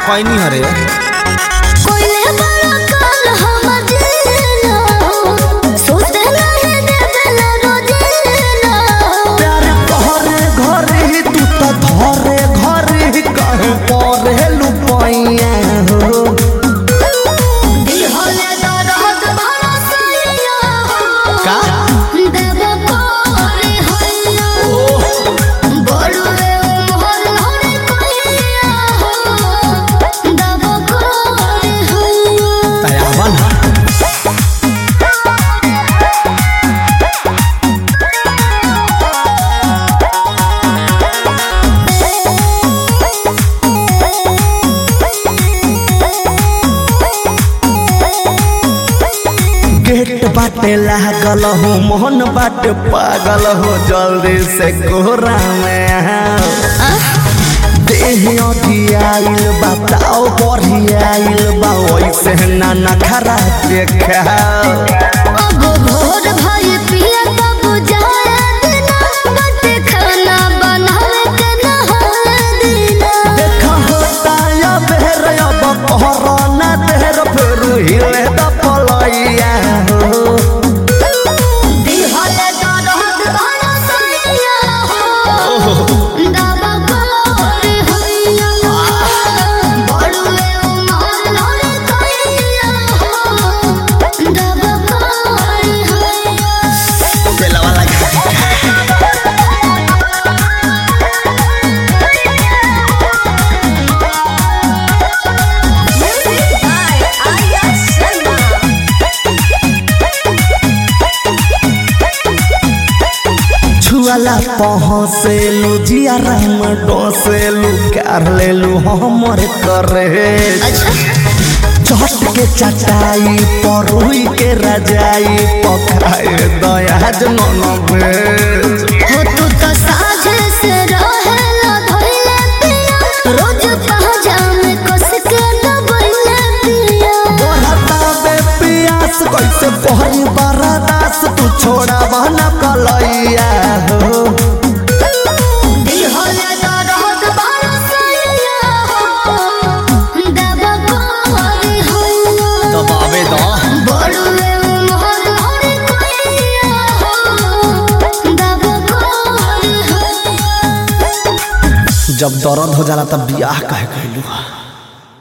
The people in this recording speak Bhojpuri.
खैनी हरे कोइले बड़ा काल हमर जीना सोचते रहे देवेला रोजीना प्यार घरे घरे तू तो धरे घरे कहे परे लुपैया हो दिल होले दर्द भरा सैया का देव कोरे हैया बड़ुए मोहर होरे कोइया देव कोरे हैया तयावन गेट बाटे लागल हो मोहन बाटे पागल हो जल्दी से कोहरा में आओ। देह अधी आइल बताओ बढ़ी आइल बा वैसे ना नखरा देखाओ अब भोर भई पिया तब जाए दिना बट खाना बनावे के नहाए दिना देखा होता या बेर अब कोरोना देर फिर हिले द पलैया हो दिल होले दर्द भरा सैया हो दावा कोरे हैया बड़ुए उमर लोरे कैया हो दावा कोरे हैया बेलवा लगा छुआला पहुँचेलू जियारा में डोसेलू कर लेलू हमर करे चट के चटाई परुई के रजाई पकाए दयाज नन भेज हो तू तो साझे से रहेला धइले पिया रोज पहजा में कस के दबइले पिया बढ़ता बे पियास कैसे पहरी बरदास तू छोड़ा बहना कलैया हो दिल होले दर्द भरा सैया हो दबा कोरे हैया दबावे द बड़ुए मोहर होरे कोइया हो दबा कोरे हैया जब दर्द हो जाला तब बियाह कहे कहलू